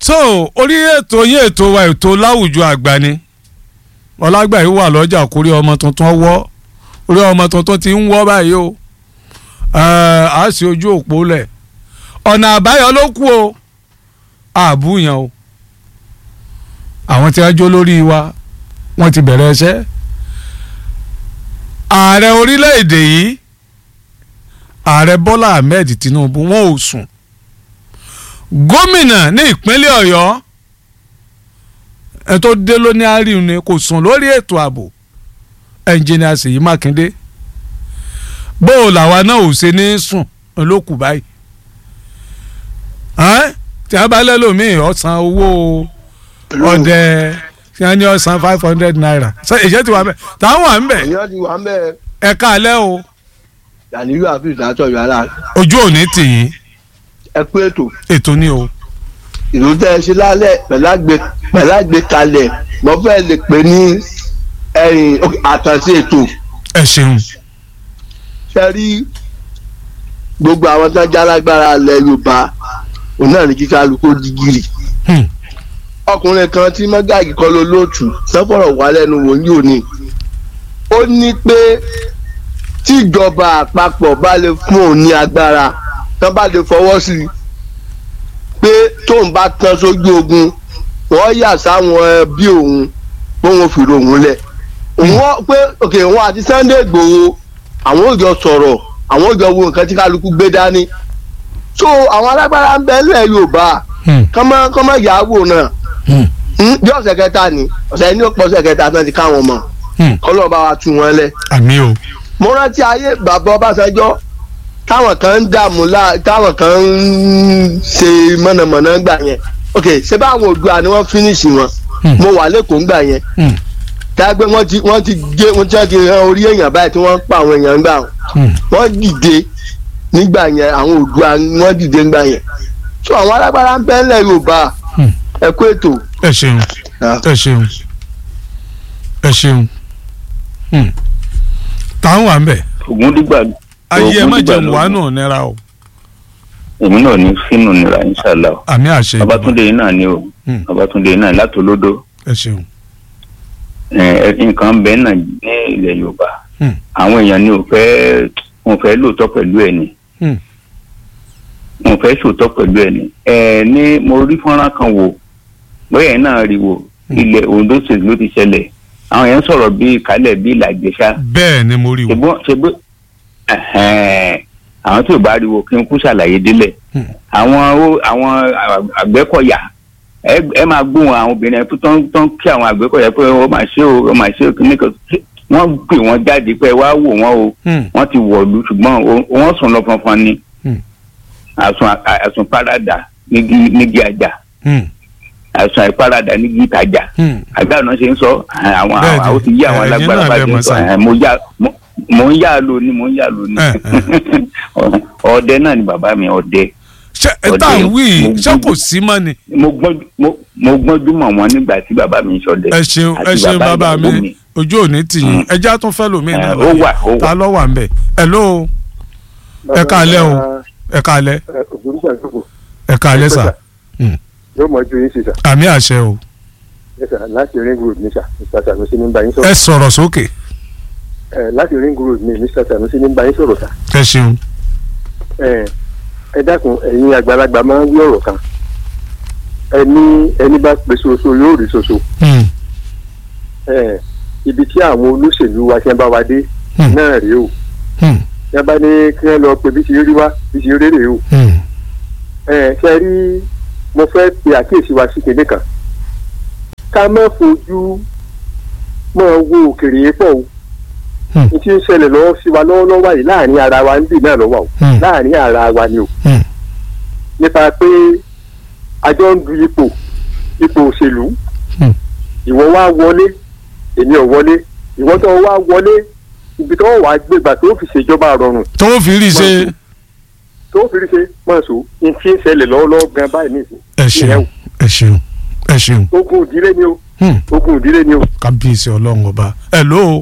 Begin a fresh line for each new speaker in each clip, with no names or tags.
so orí ètò yín ètò wa ètò láwùjọ àgbà ni ọlágbà yìí wà lọ́jà kórí ọmọ tuntun wọ́ orí ọmọ tuntun ti ń wọ́ báyìí o a sì ojú òpó lẹ̀ ọ̀nà àbáyọ ló kù o àbúyàn o àwọn tí wọ́n jó lórí wa wọ́n ti bẹ̀rẹ̀ ẹsẹ́ ààrẹ orílẹ̀-èdè yìí ààrẹ bọ́lá ahmed tinubu wọn ò sùn gómìnà ní ìpínlẹ̀ ọ̀yọ́ ẹ tó dé lóní àríwú ni kò sùn lórí ètò ààbò ẹnjìnìà Ṣèyí Mákindé bó o làwa náà ò ṣe ní sùn lókù báyìí tí a bá lẹ́lòmíì ọ̀sán owó ọ̀dẹ tí a ní ọ̀sán five hundred naira ṣe ìṣe ti wà bẹ́ẹ̀ táwọn wà ń bẹ̀
èèyàn ti wà ń bẹ
ẹ káalẹ́ o
yàníyù àfíìsì àtọ̀yọ̀ ara
ojú òní tì yín
ẹ pé ètò
ètò ni o
ìlú tẹ́ ẹ ṣe lálẹ́ pẹ̀lú àgbékalẹ̀ mo fẹ́ lè pè ní ẹ̀yìn àkànṣe ètò
ẹ ṣeun
ṣe rí gbogbo àwọn tó ń jálágbára ilẹ̀ Yorùbá òun náà ní kíkà lóko dìgírì
Hmm.
ọkùnrin kan tí mọ́gàgì kọ́ ló lóòtú sọ́fọ̀rọ̀ wà lẹ́nu wò ní òní ó ní pé tíjọba àpapọ̀ bá lè fún òun ní agbára tán bá lè fọwọ́ sí i pé tóun bá tán sójú ogun wọ́n yà sáwọn ẹbí òun bóun fi ròhun lẹ̀ òun pé òkè òun àti Sunday Igboho àwọn ò jọ sọ̀rọ̀ àwọn ò jọ wo nǹkan tí kálukú gbé dání so àwọn alágbára ń bẹ nílẹ̀ Yorùbá
Hmm.
kọ́mọ kọ́mọ yàgò náà
Hmm.
Hmm, bí ọ̀sẹ̀ kẹta ni ọ̀sẹ̀ ní ọ̀pọ̀ ọ̀sẹ̀ kẹta tán ti káwọn mọ̀
Hmm.
kọ́lọ́ bá wa tú wọn lẹ̀.
àmì o
mo rántí ayé bàbá Ọbásanjọ́ táwọn kan ń dààmú lá táwọn kan ń ṣe mọ̀nàmọ̀nà gbà yẹn ok ṣé báwọn Oòduà ni wọ́n fínísì wọn
Hmm.
mo wà lẹ́kọ̀ọ́ gbà yẹn
Hmm.
dágbé wọ́n ti wọ́n ti gé wọ́n ti ti ran orí èèyàn báyìí tí wọ́n ń pa àwọn èèyàn gbà wọn
Hmm.
wọ́n dìde nígbà yẹn àwọn Oòduà wọ́n dìde nígbà yẹn so àwọn alágbára ń bẹ ńlẹ̀ Yorùbá
Hmm.
ẹ kú ètò.
ẹ ṣeun ẹ ṣeun ẹ ṣeun Hmm. táwọn wà ń bẹ̀
ògúndígbà
ayé ẹ má
Ògúndígbà
jẹun
ló-
wà nù nira o
èmi náà ní sínú nira inṣàlá o
àmì àṣẹ
babatunde yìí náà ni o
Hmm.
babatunde yìí náà látòlódó
ẹ ṣeun
ẹ nǹkan bẹ́ẹ̀ náà ní ilẹ̀ yorùbá
Hmm.
àwọn èèyàn ni ò fẹ́ wọn fẹ́ lóòótọ́ pẹ̀lú ẹ̀ ni
Hmm.
wọn fẹ́ sòótọ́ pẹ̀lú ẹ̀ ni ẹ ní mo rí fọ́nrán kan wò bóyá ẹ̀ náà rí wò ilẹ̀ Ondo state ló ti ṣẹlẹ̀ àwọn yẹn sọ̀rọ̀ bíi kálẹ̀ bíi làjẹsà
bẹ́ẹ̀ ni mo rí o
ṣebí ṣebí ẹhẹn àwọn tí ò bá rí wo kí n kú ṣàlàyé délẹ̀
Hmm.
àwọn ó- àwọn àgbẹ̀kọ̀yà ẹ ẹ máa gbóhùn àwọn obìnrin tó tán tán kí àwọn àgbẹ̀kọ̀yà pé ó máa ṣe o ó máa ṣe o kí nìkan wọ́n pè wọ́n jáde pé wá wò wọ́n o
Hmm.
wọ́n ti wọ̀lú ṣùgbọ́n o- wọ́n sùn lọ fanfan ni
Hmm.
àsùn àsùn parada nígi nígi àjà
Hmm.
àsùn àìparada nígi ìtajà
Hmm.
àgbà náà ṣe ń sọ àwọn
Bẹ́ẹ̀ni,
àwọn ti yí àwọn
ẹ̀yin
alágbára
náà
bá
lẹ
ti
mọ̀
ń sọ
sáà.
ẹ̀, mo yá mo- mo ń yá lò ní mo ń yá lò ní
Ẹ̀,
ọdẹ náà ni bàbá mi ọdẹ
ṣé ẹ
Ọdẹ
tá à ń wí
mo
ṣé kò
gbọ́dọ̀-
sí mọ́ ni
mo gbọ́n mo mo gbọ́njú mọ̀ wọ́n nígbà tí bàbá mi ń ṣọdẹ
ẹ ṣeun ẹ
àti
ṣeun bàbá mi
ìyàwó
ojú òní tì yín ẹ já tún fẹ́ lómi
Ẹ̀,
náà
ó wà ó wà
ta ló wà ń bẹ̀ ẹ ló ẹ káalẹ́ o ẹ káalẹ́
ògùnrùgbà ìjókòó
ẹ káalẹ́ sà
yóò mọ ju yín sí sà
àmì àṣẹ o
Yes, sir. láti ring road ní sà mr sanusi ní bá yín
ẹ
sọ̀rọ̀
sọ̀rọ̀ sókè
ẹ láti ring road ní mr sanusi ní bá yín sọ̀rọ̀ sà
ẹ ṣeun
ẹ ẹ dákun ẹ̀yin àgbàlagbà máa ń wí ọ̀rọ̀ kan ẹni ẹni bá pe ṣoṣo yóò rí ṣoṣo
Hmm.
ẹ ibi tí àwọn olóṣèlú wa ṣe ń bá wa dé
Hmm.
náà rèé o
Hmm.
yẹn bá ní kí wọ́n lọ pe bí ti rí wá bí ti rí rèé o
Hmm.
ẹ ṣe rí mo fẹ́ pe àkíyèsí wa sí kinní kan ká má fojú máa wo òkèrè yẹn pọ̀ o
Hmm.
n tí ń ṣẹlẹ̀ lọ́wọ́ sí wa lọ́wọ́lọ́wọ́ yìí láàrin ara wa ń bì náà lọ́wọ́ o
Hmm.
láàrin ara wa ni o
Hmm.
nípa pé àjọ ń du ipò ipò òṣèlú
Hmm.
ìwọ wá wọlé èmi ò wọlé ìwọ tó wá wọlé ibi tó wà gbégbà tó fi ṣèjọba rọrùn
tó fi rí ṣe
tó fi rí ṣe mọ̀ sọ n tí ń ṣẹlẹ̀ lọ́wọ́lọ́wọ́ gan báyìí nìyí
ẹ ṣeun ẹ ṣeun ẹ ṣeun
ogun ìdílé ni o
Hmm.
ogun ìdílé ni o.
kábíyèsí ọlọ́run ọba ẹ ló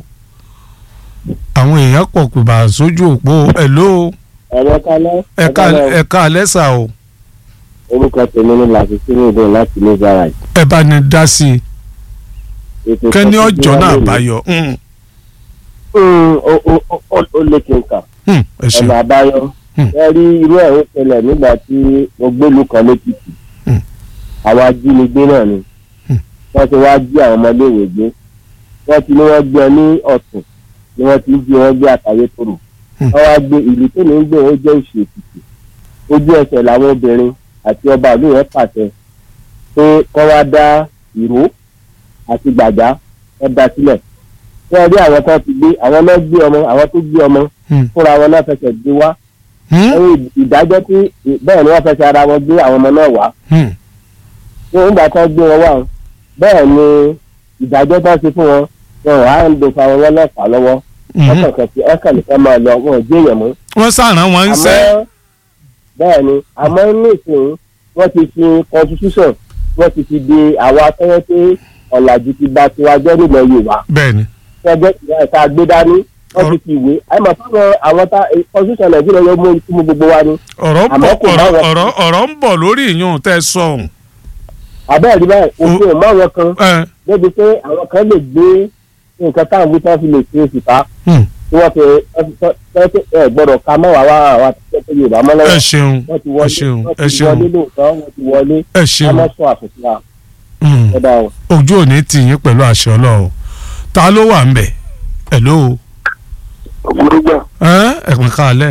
àwọn èèyàn pọ̀ pé bá a sójú òpó ẹ ló
ẹ̀rọ kalẹ́
ẹ ká ẹ ká alẹ́ sà o
orúkọ tèmi ní làṣìṣẹ́ ìdè láti ní garage.
ẹ bá ní dá sí i
ètò
kẹ́ni
ìtọ́jú
ọjọ́
wa
náà
lónìí.
báyọ̀ Mm,
Mm, ó- ó- ó- ó- ó lé kí n kà
mm, ẹ ṣeun
ọ̀nà àbáyọ.
Hmm.
ẹ rí irú ẹ̀ ń ṣẹlẹ̀ nígbà tí mo gbélú kan lẹ́kìtì.
Hmm.
àwọn ajínigbé náà ni.
Hmm.
wọ́n ti wá jí àwọn ọmọléèwé gbé. wọ́n ti ní wọ́n gbé ọ ní ọ̀tún ni wọ́n ti ń jí wọn gbé àtàyè tòrò.
Hmm.
wọ́n wá gbé ìlú tó ní ń gbé ó jẹ́ òṣì èkìtì. ojú ẹsẹ̀ làwọn obìnrin àti ọba ìlú yẹn pàṣẹ pé kọ́ wá dá ìró àti gbàgbá wọ́n dá sílẹ̀. wọ́n rí àwọn kan ti gbé àwọn náà gbé ọmọ àwọn tó gbé ọmọ
Hmm.
fúnra wọn náà fẹsẹ̀ gbé wá
Mm,
ẹ̀yìn ìdájọ́ tí bẹ́ẹ̀ ni wọ́n fẹsẹ̀ ara wọn gbé àwọn ọmọ náà wá
mm,
ní ìgbà tó gbé wọn wá o, bẹ́ẹ̀ ni ìdájọ́ tó ṣe fún wọn wọn ò á ń do fa wọn lọ́pàá lọ́wọ́
mm.
ọkàn kẹsì ọkàn nìkan máa lọ wọn ò jẹ́ èèyàn mú.
wọ́n sàrán wọn ń sẹ́
àmọ́ bẹ́ẹ̀ ni àmọ́ ní ìsìn wọ́n ti fi constitution wọ́n ti fi di àwọn akẹ́yẹ́ pé ọ̀làjú ti gba tiwa jẹ́ nílẹ̀ Yorùbá
bẹ́ẹ̀ ni
ẹgbẹ́ ẹ̀ka gbédání wọ́n ti fi ìwé àmọ́ fáwọn àwọn tá constitution Nàìjíríà yóò mú ikú mú gbogbo wa ni
ọ̀rọ̀ ń
Àmọ́
bọ̀
kò bá
ọ̀rọ̀
wọn-
ọ̀rọ̀ ọ̀rọ̀ ń bọ̀ lórí ìyún tẹ́ ẹ sọ ọ̀hún
àbẹ́ẹ̀ rí báyìí òfin ò mọ àwọn kan
ẹ
débi pé àwọn kan lè gbé nǹkan táwọn wí tán fi lè ṣe òṣìṣà
mm,
tí wọ́n fi ẹ ẹ gbọ́dọ̀ ká mọ́ wàá wá àwọn àtúntò tó Yorùbá mọ́
ẹ
lọ́wọ́
ṣeun
wọ́n ti
ẹ
wọlé
ṣeun
wọ́n
ẹ
ti
ṣeun
wọlé lóòótọ́ wọ́n ti wọlé
ẹ ṣeun
ọmọ sọ àṣùkú wa
Mm,
ẹ̀dá o.
ojú òní tì yín pẹ̀lú àṣẹ Ọlọ́run ta ló wà ń bẹ̀ hello
ògúrúgbà
ẹ ẹ̀pìn káalẹ́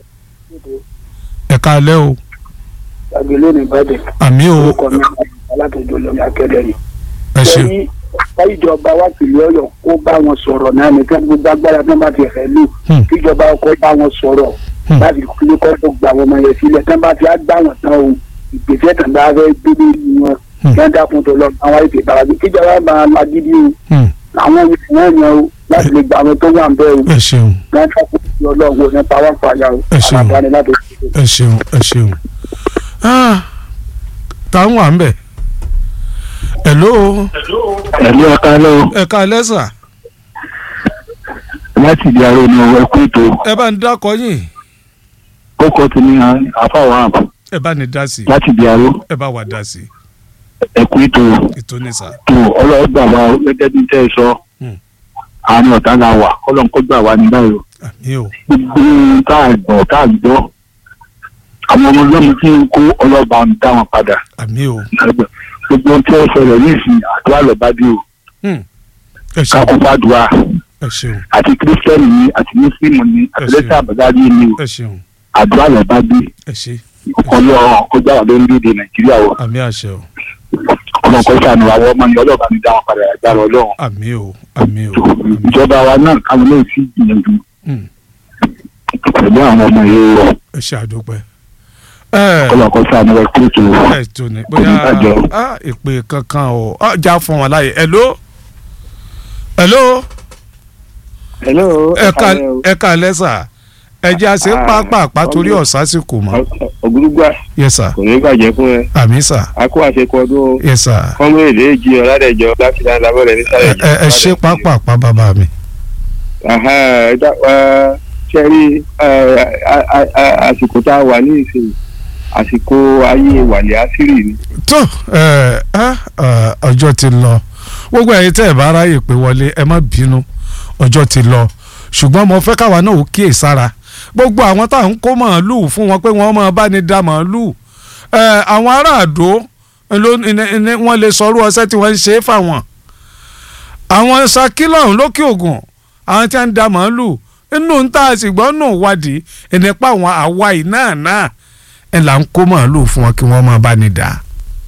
ẹ̀ káalẹ́ o
àgbélé ní ìbàdàn
àmì o
orúkọ mi alátòjò lómi akẹ́lẹ́ ni.
ẹ ṣeun
lẹ́yìn ìjọba wa tìlú Ọ̀yọ́ kó bá wọn sọ̀rọ̀ náà ní kí gbogbo agbára tó bá ti fẹ́ lù
Hmm.
kíjọba kó bá wọn sọ̀rọ̀
Hmm.
láti kí kọ́ tó gba àwọn ọmọ yẹn sílẹ̀ tó bá ti á gbà wọ́n tán o ìgbésẹ̀ tó bá fẹ́ gbé lórí wọn
Hmm.
kí wọ́n dákun tó lọ àwọn ètò ìbáraẹni kíjọba máa lagídí o
Mm,
àwọn ìwé náà yẹn o láti lè gba àwọn tó wà ń bẹ́ẹ̀ o
ẹ ṣeun
wọ́n dákun tó ọlọ́run nípa wọn fàyà o
Ẹ ṣeun.
àlàbáni láti
ẹ ṣeun ẹ ṣeun Ah, ta ń wà ń bẹ̀ hello
ẹ̀lú ọ̀ká lọ
ẹ káalẹ́ sà
láti di aró ni ẹkú ètò
ẹ bá ń dákọ yín
kókó ti ní àfàwọn àpò
ẹ bá ní dá sí
láti di aró
ẹ bá wà dá sí
ẹkú ètò
ètò ní sà
tó ọlọ́gbà wa gẹ́gẹ́ bí tẹ́ ẹ sọ
Hmm.
àárín ọ̀tá la wà ọlọ́run kó gbà wá ní báyìí o.
àmì o
gbogbo tá a gbọ́ tá a gbọ́ àwọn ọmọ ọlọ́run tí ń kó ọlọ́ba ń dá wọn padà
àmì o
gbogbo tí ó ṣẹlẹ̀ nísìnyí àdúrà lọ́ba dé o
Hmm. ẹ ṣeun
kákó fàdúrà
ẹ ṣeun
àti kírísítẹ́nì ni àti mùsùlùmí ni àti
Ẹ ṣeun.
lẹ́sẹ̀ àbájáde ni o
ẹ ṣeun
àdúrà lọ́ba dé
ẹ ṣe
ọlọ́run kó gbà wá lórílẹ̀‐èdè nàìjíríà o
àmì àṣẹ o
ọlọ́run kó sànù àwọn ọmọ yẹn ọlọ́ba ní dá wọn padà agbára ọlọ́run
àmì o àmì o
tó ìjọba wa náà káwọn náà sì gbìyànjú
Hmm.
pẹ̀lú àwọn ọmọ yẹn o
ẹ ṣe àdúpẹ́ ẹ
ọlọ́run kó sànù wọn kúrò tó
ẹ tó ní bóyá
Oníbàjẹ́ o.
ah, ìpè kankan o ah, já fún wọn láàyè hello hello
hello
ẹ ká ẹ ká lẹ́sà ẹ jẹ́ àṣẹ
Ah,
pàápàá torí
ọmọ-
ọ̀sásìkò mọ́
ògúrúgbà
yes sir
kò ní bàjẹ́ fún ẹ
àmì sir
a kó àṣekọ ọdún o
yes sir
fọmọ èdè èjì ọ̀làdẹ̀jọ láti dá lábọ́lẹ̀
ẹ
nísàlẹ̀
ẹ- ẹ ṣe pàápàá bàbá mi
ṣe rí àsìkò tá a wà ní ìsìn àsìkò ayé wàlẹ̀ àṣírí ni
tó ẹ ẹ ẹ, ọjọ́ ti lọ gbogbo ẹ̀yin tẹ́ ẹ bá ráyè pé wọlé ẹ má bínú ọjọ́ ti lọ ṣùgbọ́n mo fẹ́ káwa náà ó kíyè sára gbogbo àwọn tá à ń kó màálùú fún wọn pé wọ́n máa bá ní da màálùú ẹ àwọn ará àdó ló ní- ní- ní- wọ́n lè sọrú ọṣẹ́ tí wọ́n ń ṣe é fáwọn àwọn sakilọ̀hún lókè ògùn àwọn tí wọ́n ń da màálùú inú ń tà sí gbọ́n nù wádìí ìnípa àwọn àwa yìí náà náà ẹ̀ là ń kó màálùú fún wọn kí wọ́n máa bá ní da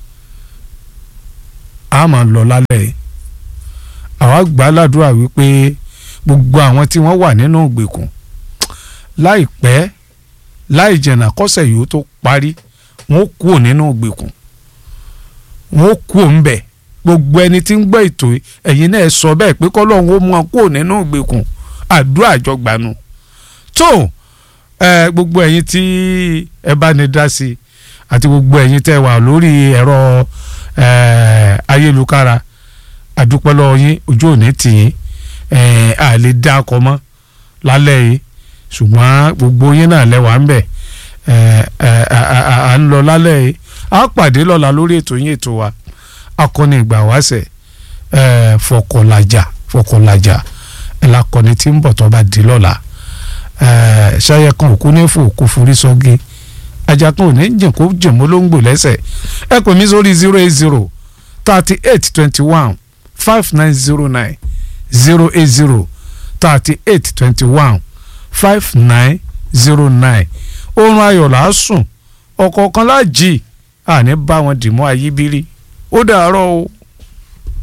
a máa lọ lálẹ́ yìí àwa gbà á ládùúrà wípé gbogbo àwọn tí wọ́n wà nínú ìgbèkùn láìpẹ́ láì jẹ̀nà kọ́sẹ̀ yìí ó tó parí wọ́n kúrò nínú ìgbèkùn wọ́n kúrò ńbẹ̀ gbogbo ẹni tí ń gbọ́ ètò yìí, ẹ̀yin náà ẹ sọ bẹ́ẹ̀ pé kọ́lọ́hún ó mú wọn kúrò nínú ìgbèkùn àdúrà àjọgbànú tó ẹ gbogbo ẹ̀yin tí ẹ bá ní dá sí i àti gbogbo ẹ̀yin tẹ́ wà lórí ẹ̀rọ eh, ayélujára àdúpẹ́ lọ́wọ́ yín ojú òní tì yín eh, a lè dá akọ mọ́ lálẹ́ yìí ṣùgbọ́n gbogbo yín náà lẹ́wà ń bẹ̀ ẹ ẹ à ń lọ lálẹ́ yìí a pàdé lọ́la lórí ètò yín ètò wa akọni ìgbà wáṣẹ̀ ẹ fọkànlájà fọkànlájà ẹ lakọni tí ń bọ̀ tó bá di lọ́la ẹ ṣayẹ kan òkú ní fò kó forí sọ́gi ajá kan ò ní jìn kó jìn mọ́ ló ń gbò lẹ́sẹ̀ ẹ pè mí sórí zero eight zero thirty eight twenty one five nine zero nine zero eight zero thirty eight twenty one five nine zero nine oorun ayọ̀ là á sùn ọ̀kọ̀ọ̀kan láàjì àní bá wọn dì mọ́ ayíbírí ó dàárọ̀ o.